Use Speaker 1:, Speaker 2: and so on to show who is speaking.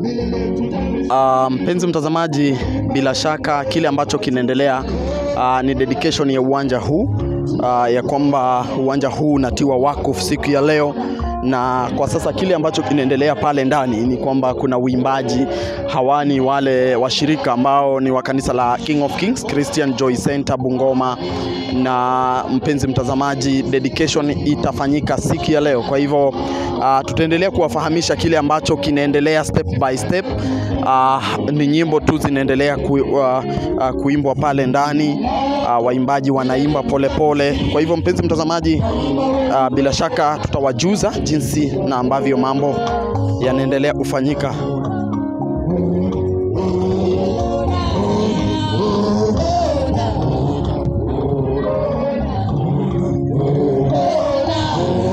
Speaker 1: Uh, mpenzi mtazamaji, bila shaka kile ambacho kinaendelea uh, ni dedication ya uwanja huu uh, ya kwamba uwanja huu unatiwa wakfu siku ya leo na kwa sasa kile ambacho kinaendelea pale ndani ni kwamba kuna uimbaji. Hawa ni wale washirika ambao ni wa kanisa la King of Kings Christian Joy Center Bungoma, na mpenzi mtazamaji, dedication itafanyika siku ya leo. Kwa hivyo uh, tutaendelea kuwafahamisha kile ambacho kinaendelea step by step. Uh, ni nyimbo tu zinaendelea ku, uh, uh, kuimbwa pale ndani uh, waimbaji wanaimba polepole pole. Kwa hivyo mpenzi mtazamaji, uh, bila shaka tutawajuza jinsi na ambavyo mambo yanaendelea kufanyika.